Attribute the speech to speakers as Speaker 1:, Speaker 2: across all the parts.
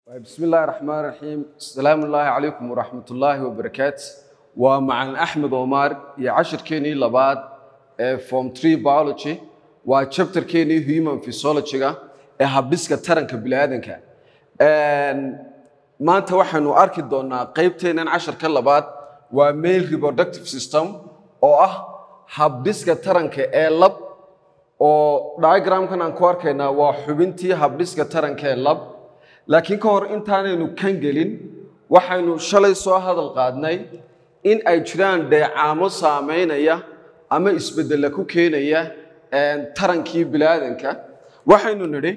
Speaker 1: بسم الله الرحمن الرحيم السلام الله عليكم ورحمة الله وبركاته ومع أحمد عمر يعشر كيني لبعض فورم 3 biology وشابتر كيني human physiology habdhiska taranka biniaadanka maanta waxaanu arki doonaa qaybteenan casharka labaad waa male reproductive system oo ah habdhiska taranka ee lab oo diagramkan aan ku arkaynaa waa xubintii habdhiska taranka ee lab laakiin ka hor intaanaynu kan gelin waxaynu shalay soo hadal qaadnay in ay jiraan dheecaamo saameynaya ama isbedella ku keenaya tarankii biniaadanka waxaynu nidhi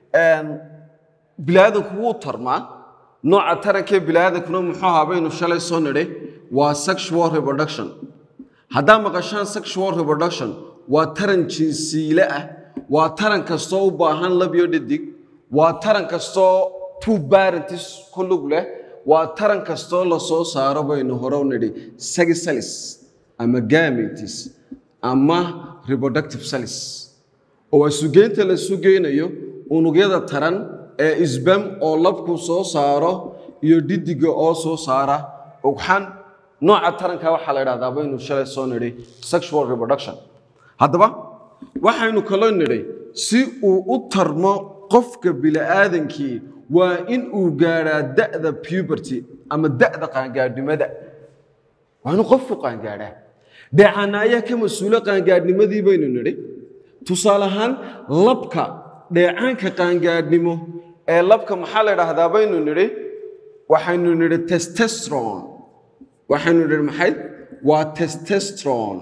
Speaker 1: biniaadanku wuu tarmaa nooca tarankee biniaadankuna muxuu ahaa baynu shalay soo nidhi waa sexual reproduction haddaa maqashaan sexual reproduction waa taran jinsiile ah waa taran kastoo u baahan labyo dhadig waa taran kastoo two parentis ku lug leh waa taran kastoo la soo saaro baynu hore u nidhi sagisalis ama gametis ama reproductive salis oo waa sugeynta la sugeynayo unugyada taran ee isbam oo labku soo saaro iyo dhidiga oo soo saara ugxan nooca taranka waxaa la idhahdaa baynu shalay soo nidhi sexual reproduction haddaba waxaynu kaloo nidhay si uu u tarmo qofka bini'aadankii waa in uu gaadhaa da'da puberty ama da'da qaangaadhnimada waa inuu qofku qaangaadhaa dheecaana ayaa ka mas-uulo qaangaadhnimadii baynu nidhi tusaale ahaan labka dheecaanka qaangaadhnimo ee labka maxaa la idhaahdaa baynu nidhi waxaynu nidhi testestron waxaynu nidhi maxay waa testestron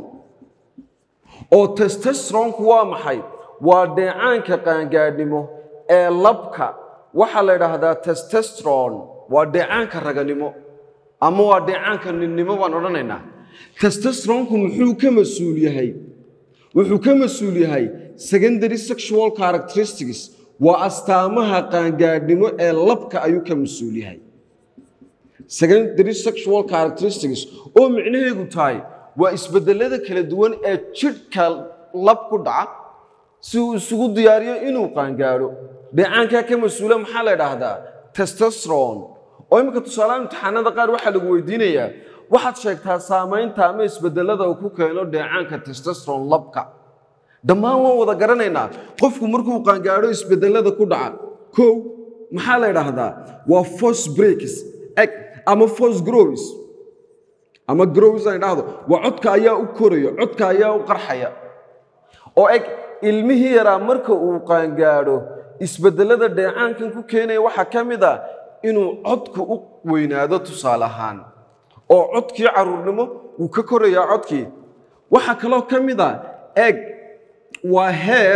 Speaker 1: oo testestronku waa maxay waa dheecaanka qaangaadhnimo ee labka waxaa la idhaahdaa testestron waa dheecaanka raganimo ama waa dheecaanka ninnimo baan odhanaynaa testestronku muxuu ka mas-uul yahay wuxuu ka mas-uul yahay secondary sexual characteristics waa astaamaha qaangaadhnimo ee labka ayuu ka mas-uul yahay secondary sexual characteristics oo micnaheedu tahay waa isbedelada kala duwan ee jidhka lab ku dhaca si uu isugu diyaariyo inuu qaangaadho dheecaankaa ka mas-uula maxaa la idhaahdaa testestron oo imminka tusaalaha imtixaanada qaar waxaa lagu weydiinayaa waxaad sheegtaa saamaynta ama isbedelada uu ku keeno dheecaanka testestron labka dhammaan waan wada garanaynaa qofku markuu qaangaadho isbedelada ku dhaca kow maxaa la idhaahdaa waa force breaks eg ama force grows ama grows aan idhaahdo waa codka ayaa u koraya codka ayaa u qarxaya oo eg ilmihii yaraa marka uu qaangaadho isbedelada dheecaankan ku keenaya waxaa ka mid a inuu codku u weynaado tusaale ahaan oo codkii caruurnimo wuu ka korayaa codkii waxaa kaloo ka mid a eg waa heer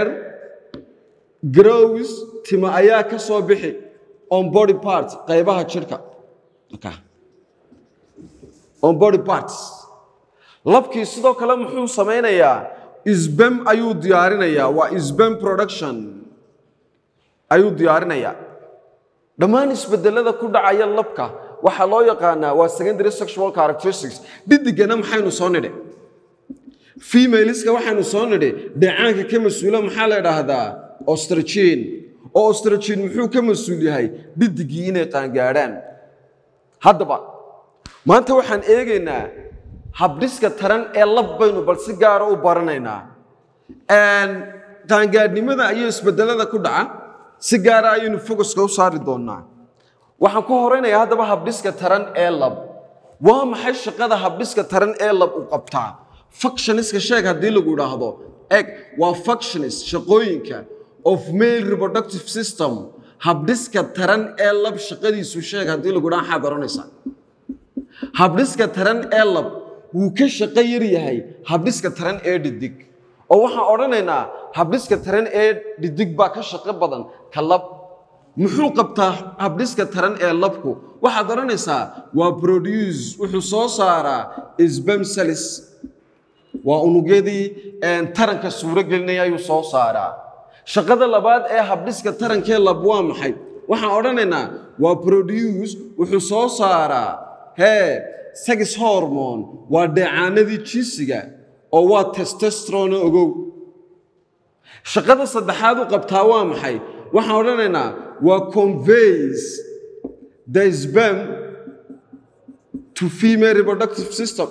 Speaker 1: grows tima ayaa ka soo bixi on body part qaybaha jidhka on body parts labkii sidoo kale muxuu samaynayaa isbam ayuu diyaarinayaa waa isbam production ayuu diyaarinayaa dhammaan isbedelada ku dhacaya labka waxaa loo yaqaanaa waa secondary sexual characteristics dhidigana maxaynu soo nidhi femaleska waxaynu soo nidhi dheecaanka ka mas-uula maxaa la idhaahdaa ostrogin oo ostrogin muxuu ka mas-uul yahay dhidigii inay qaangaadhaan haddaba maanta waxaan eegaynaa habdhiska taran ee lab baynu bal si gaara u baranaynaa qaangaadhnimada iyo isbedelada ku dhaca si gaara ayaynu focuska u saari doonnaa waxaan ku horeynayaa haddaba habdhiska taran ee lab waa maxay shaqada habdhiska taran ee lab u qabtaa fuctioniska sheeg haddii lagu idhaahdo eg waa fuctionis shaqooyinka of male reproductive system habdhiska taran ee lab shaqadiisu sheeg haddii lagu idhaha maxaad oranaysaa habdhiska taran ee lab wuu ka shaqo yar yahay habdhiska taran ee dhidig oo waxaan odhanaynaa habdhiska taran ee dhidig baa ka shaqo badan ka lab muxuu qabtaa habdhiska taran ee labku waxaad odhanaysaa waa produce wuxuu soo saaraa isbam salis waa unugyadii taranka suuro gelinaya ayuu soo saaraa shaqada labaad ee habdhiska tarankee lab waa maxay waxaan odhanaynaa waa produce wuxuu soo saaraa hee sagis hormone waa dheecaanadii jinsiga oo waa testestrono ogow shaqada saddexaad u qabtaa waa maxay waxaan odhanaynaa waa conveys the sperm to female reproductive system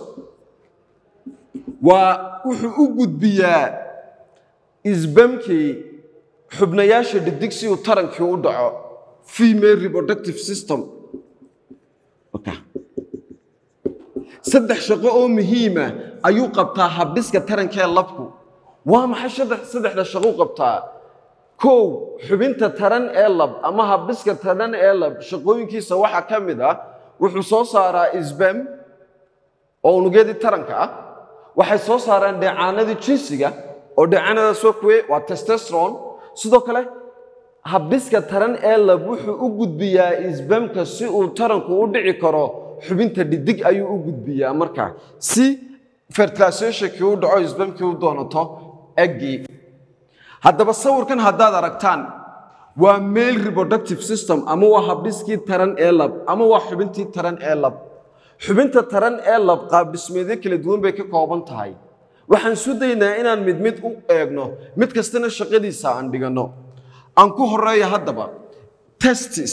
Speaker 1: waa wuxuu u gudbiyaa isbamkii xubnayaasha dhidig si uu tarankii u dhaco female reproductive system Okay. saddex shaqo oo muhiima ayuu qabtaa habdhiska tarankee labku waa maxay saddex- saddexda shaqo u qabtaa kow xubinta taran ee lab ama habdhiska taran ee lab shaqooyinkiisa waxaa ka mid ah wuxuu soo saaraa isbam oo unugyadii taranka ah waxay soo saaraan dheecaanadii jinsiga oo dheecaanadaas waa kuwe waa testosteron sidoo kale habdhiska taran ee lab wuxuu u gudbiyaa isbamka si uu taranku u dhici karo xubinta dhidig ayuu u gudbiyaa markaa si fertilizationkii u dhaco isbamkii u doonato eggii haddaba sawirkan haddaad aragtaan waa male reproductive system ama waa habdhiskii taran ee lab ama waa xubintii taran ee lab xubinta taran ee lab qaabdhismeedyo kala duwan bay ka kooban tahay waxaan isu daynaa inaan mid mid u eegno mid kastana shaqadiisa aan dhiganno aan ku horeeya haddaba testis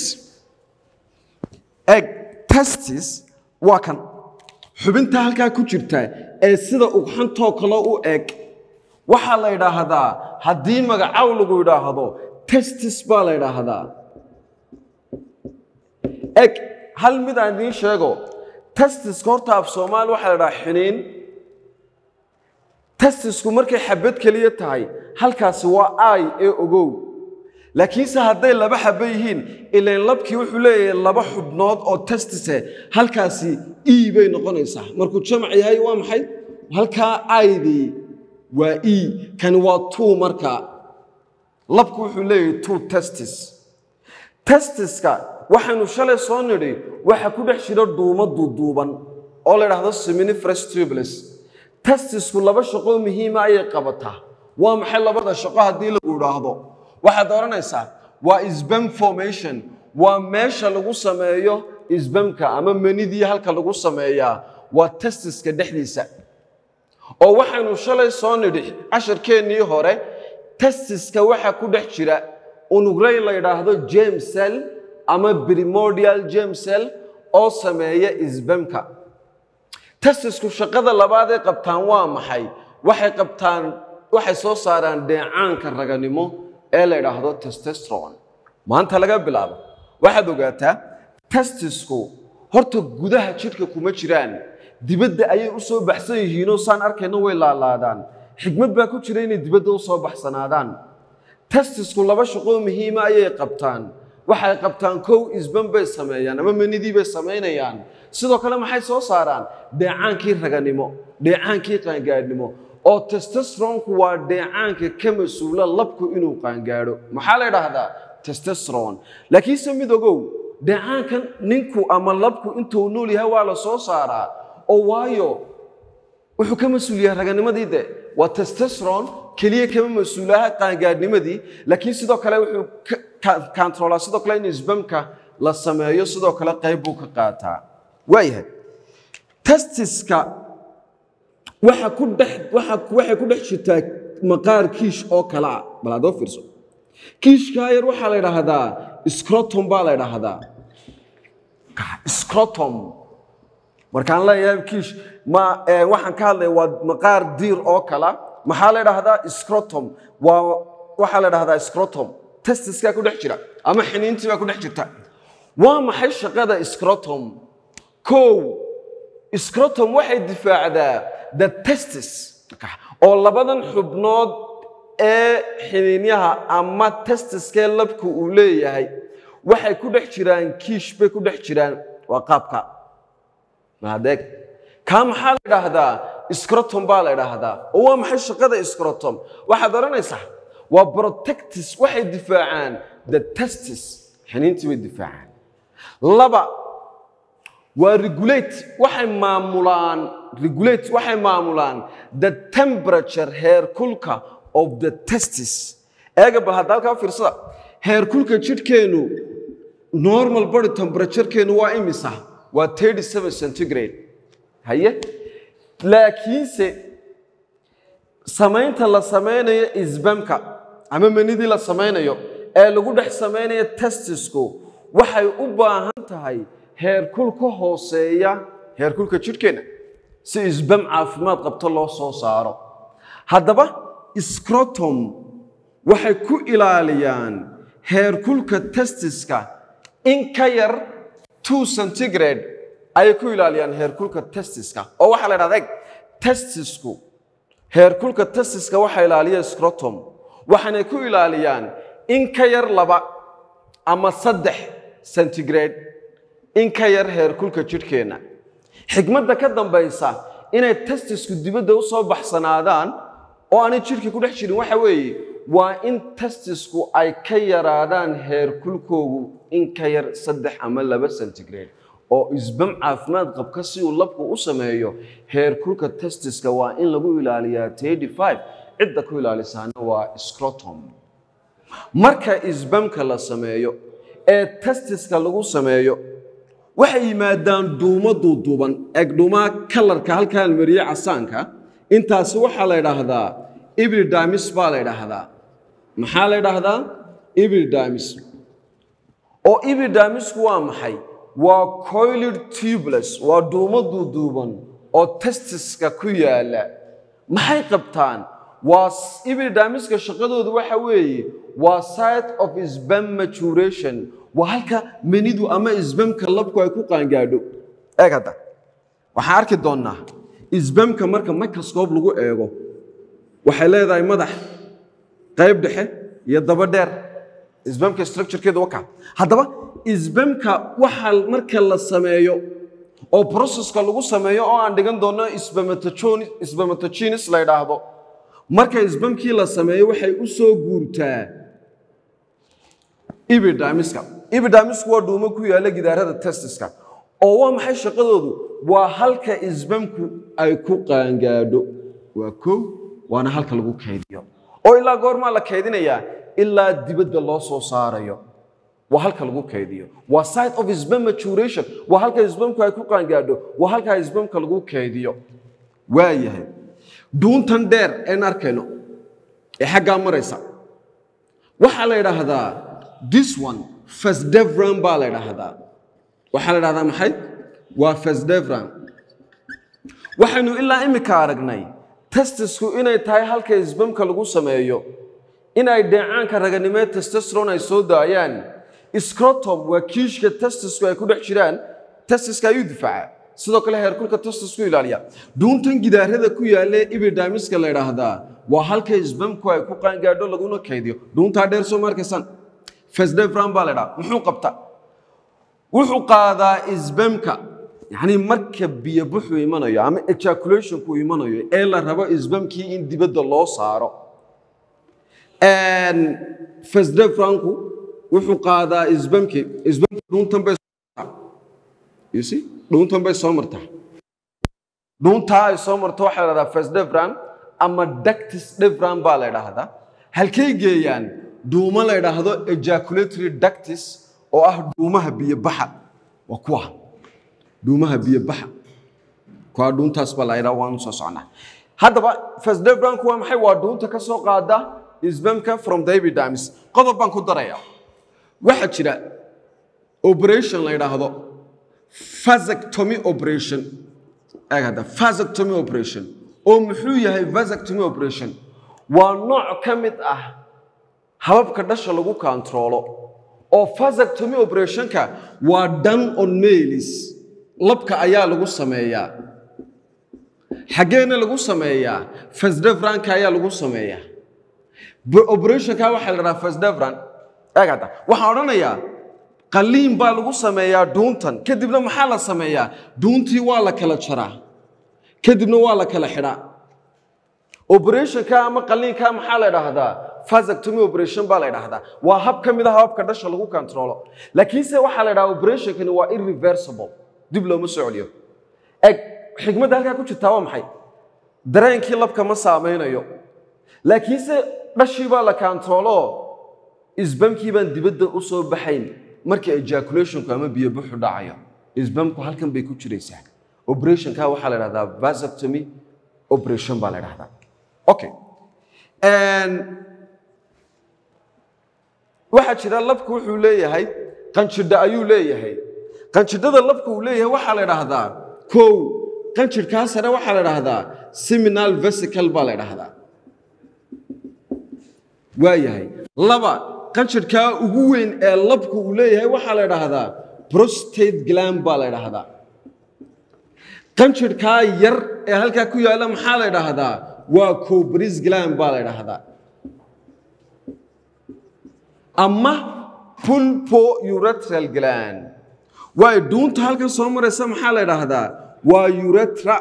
Speaker 1: eg testis waa kan xubinta halkaa ku jirta ee sida ugxantoo kale u eg waxaa la yidhaahdaa haddii magacow lagu yidhaahdo testis baa la yidhaahdaa eg hal mid aan idiin sheego testiska horta af soomaali waxaa la yidhaha xiniin testisku markay xabad keliya tahay halkaasi waa ay ee ogow laakiinse hadday laba xabo yihiin ilan labkii wuxuu leeyahay laba xubnood oo testise halkaasi e bay noqonaysaa markuu jamac yahay waa maxay halkaa aydii waa e kani waa two marka labku wuxuu leeyahay two testis testiska waxaynu shalay soo nidhi waxa ku dhex jira dhuumo duuduuban oo la yidhaahdo seminiferous tubulus testisku laba shaqo muhiima ayay qabataa waa maxay labada shaqo haddii lagu idhaahdo waxaad oranaysaa waa sbam formation waa meesha lagu sameeyo sbamka ama manidii halka lagu sameeyaa waa testiska dhexdiisa oo waxaynu shalay soo nidhi casharkeennii hore testiska waxa ku dhex jira unugrey la yidhaahdo james cell ama primordial james cell oo sameeya sbamka testisku shaqada labaad ay qabtaan waa maxay waxay qabtaan waxay soo saaraan dheecaanka raganimo ee la yidhaahdo testosteron maanta laga bilaabo waxaad ogaataa testisku horta gudaha jidhka kuma jiraan dibadda ayay u soo baxsan yihiinoo saan arkayno way laalaadaan xigmad baa ku jira inay dibadda u soo baxsanaadaan testisku laba shaqoo muhiima ayay qabtaan waxay qabtaan kow isban bay sameeyaan ama manidii bay samaynayaan sidoo kale maxay soo saaraan dheecaankii raganimo dheecaankii qaangaadhnimo oo testosteronku waa dheecaanka ka mas-uula labku inuu qaangaadho maxaa la yidhaahdaa testosteron laakiinse mid ogow dheecaankan ninku ama labku intuu nool yahay waa la soo saaraa oo waayo wuxuu ka mas-uul yahay raganimadii de waa testosteron keliya kama mas-uulaha qaangaadhnimadii laakiin sidoo kale wuxuu kantrolaa sidoo kale in isbamka la sameeyo sidoo kale qayb buu ka qaataa waayahay testiska waxa ku dhex waxa waxay ku dhex jirtaa maqaar kiish oo kale ah bal adoo fiirso kiishkaa yar waxaa la yidhaahdaa scrotum baa la yidhaahdaa scrotum markaan leeyahay kiish ma waxaan ka hadlaya waa maqaar diir oo kala maxaa la yidhaahdaa scrotum waa waxaa la yidhahdaa scrotum testiskaa ku dhex jira ama xiniintii baa ku dhex jirta waa maxay shaqada scrotum kow scrotum waxay difaacdaa the testis oo labadan xubnood ee xiniinyaha ama testiskee labku uu leeyahay waxay ku dhex jiraan kiish bay ku dhex jiraan waa qaabka maadeeg kaa maxaa la idhaahdaa scrotum baa la idhaahdaa oo waa maxay shaqada scrotum waxaad odhanaysaa waa protectis waxay difaacaan the testis xiniintii bay difaacaan laba waa regulate waxay maamulaan regulate waxay maamulaan the temperature heerkulka of the testis eega bal hadda halkaa fiirsada heerkulka jidhkeennu normal body temperaturekeennu waa imisa waa 37 centigrade haye laakiinse samaynta la samaynayo isbamka ama manidii la samaynayo ee lagu dhex samaynayo testisku waxay u baahan tahay heerkul ka hooseeya heerkulka jidhkeenna si isbam caafimaad qabto loo soo saaro haddaba scrotum waxay ku ilaaliyaan heerkulka testiska in ka yar two centigrade ayay ku ilaaliyaan heerkulka testiska oo waxaa la dhahda eg testisku heerkulka testiska waxaa ilaaliya scrotum waxaanay ku ilaaliyaan in ka yar laba ama saddex centigrade in ka yar heerkulka jidhkeenna xigmadda ka dambaysa inay testisku dibadda u soo baxsanaadaan oo aanay jidhka ku dhex jirin waxa weeye waa in testisku ay ka yaraadaan heerkulkoogu in ka yar saddex ama laba centigrade oo isbam caafimaad qabka si uu labku u sameeyo heerkulka testiska waa in lagu ilaaliyaa tedi five cidda ku ilaalisaana waa scrotum marka isbamka la sameeyo ee testiska lagu sameeyo waxay yimaadaan dhuumo duuduuban eeg dhuumaha kalarka halkaan mariye casaanka intaasi waxaa la ydhaahdaa ibridamis baa la ydhaahdaa maxaa la ydhaahdaa ibridamis oo ibridamisku waa maxay waa coilid tubulus waa dhuumo duuduuban oo testiska ku yaala maxay qabtaan waa ibridamiska shaqadoodu waxa weeye waa site of sbam maturation waa halka menidu ama isbamka labku ay ku qaangaadho eeg hadda waxaan arki doonnaa isbamka marka microscope lagu eego waxay leedahay madax qayb dhexe iyo daba dheer isbamka structurekeeda waka haddaba isbamka waxa marka la sameeyo oo processka lagu sameeyo oo aan dhigan doonno spermatogenes la ydhaahdo marka isbamkii la sameeyo waxay u soo guurtaa ibidamiska ibidamisku waa dhuumo ku yaalla gidaarada testiska oo waa maxay shaqadoodu waa halka isbamku ay ku qaangaadho waa kow waana halka lagu kaydiyo oo ilaa goormaa la kaydinayaa ilaa dibadda loo soo saarayo waa halka lagu kaydiyo waa site of sbam maturation waa halka isbamku ay ku qaangaadho waa halka isbamka lagu kaydiyo waayahay dhuuntan dheer een arkayno ee xaggaa maraysa waxaa la yidhaahdaa this one fasdevran baa la ydhaahdaa waxaa la dhahdaa maxay waa fasdevran waxaynu ilaa imika aragnay testisku inay tahay halka isbamka lagu sameeyo inay dheecaanka raganimeed testestron ay soo daayaan scrotom waa kiishka testisku ay ku dhex jiraan testiska ayuu difaaca sidoo kale heerkulka testisku ilaaliya dhuuntan gidaarada ku yaalee ibidamiska la ydhaahdaa waa halka isbamku ay ku qaangaadho laguna kaydiyo dhuuntaa dheer soo markaysaan fasdevran baa la ydhaha muxuu qabtaa wuxuu qaadaa isbamka yacni marka biyo buxuu imanayo ama ejaculationku imanayo ee la rabo isbamkii in dibadda loo saaro fasdevranku wuxuu qaadaa isbamkii isbamki dhuuntan bay you see dhuuntan bay soo martaa dhuuntaa ay soo marto waxaa la dhahdaa fasdevran ama dactis devran baa la ydhaahdaa halkay geeyaan dhuumo la ydhaahdo ejaculatory dactis oo ah dhuumaha biyobaxa waa kuwa dhuumaha biyobaxa kuwa dhuuntaas baa la ydhaha waanu soo socnaa haddaba fasdevranku waa maxay waa dhuunta ka soo qaada isbamka from the epidermis qodob baan ku daraya waxaa jira operation la ydhaahdo vasectomy operation eeg hadda vasectomy operation oo muxuu yahay vasectomy operation waa nooc ka mid ah hababka dhasha lagu kontaroolo oo vasectomy operationka waa done on mailis labka ayaa lagu sameeyaa xaggeena lagu sameeyaa fasdevranka ayaa lagu sameeyaa operationka waxaa la dhahaa fasdevran eeg hadda waxaan odhanayaa qaliin baa lagu sameeyaa dhuuntan kadibna maxaa la sameeyaa dhuuntii waa la kala jaraa kadibna waa la kala xidhaa operationka ama qaliinka maxaa la idhaahdaa vasectomy operation baa la idhaahdaa waa hab ka mid a hababka dhasha lagu controlo laakiinse waxaa la idhaha operationkani waa irreversible dib looma soo celiyo eg xikmadda halkaa ku jirtaa waa maxay dareenkii labka ma saamaynayo laakiinse dhashii baa la controlo isbamkii baan dibadda u soo baxayn marka ejaculationku ama biyo buxu dhacayo isbamku halkan bay ku jiraysaa operationka waxaa la dhahdaa vasectomy operation baa la dhahdaa okay waxaa jira labku wuxuu leeyahay qanjidha ayuu leeyahay qanjidhada labka uu leeyahay waxaa la idhaahdaa kow qanjidhkaa sare waxaa la idhaahdaa seminal vesicle baa la idhaahdaa waayahay laba qanjidhkaa ugu weyn ee labku uu leeyahay waxaa la idhaahdaa prostate gland baa la idhaahdaa qanjidhkaa yar ee halkaa ku yaalla maxaa la idhaahdaa waa cobris gland baa la idhaahdaa ama pulpo urethral gland waayo dhuunta halkan soo maraysa maxaa la idhaahdaa waa uretra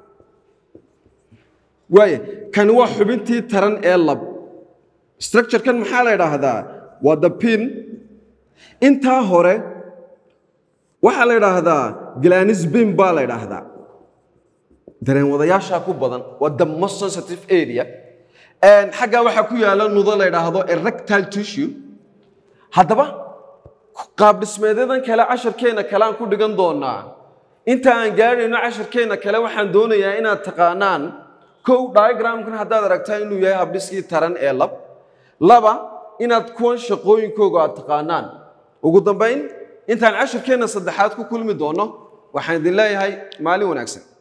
Speaker 1: waaya kani waa xubintii taran ee lab structurekan maxaa la idhaahdaa waa the pin intaa hore waxaa la idhaahdaa glanis bin baa la idhaahdaa dareen wadayaashaa ku badan waa the most sensitive area xaggaa waxaa ku yaala nudo la idhaahdo erectile tissue haddaba qaab dhismeedyadan kale casharkeenna kale aan ku dhigan doonaa inta aan gaadhayno casharkeenna kale waxaan doonayaa inaad taqaanaan kow diagramkan haddaad aragtaa inuu yahay habdhiskii taran ee lab laba inaad kuwan shaqooyinkooga aad taqaanaan ugu dambayn intaan casharkeenna saddexaad ku kulmi doono waxaan idin leeyahay maalin wanaagsan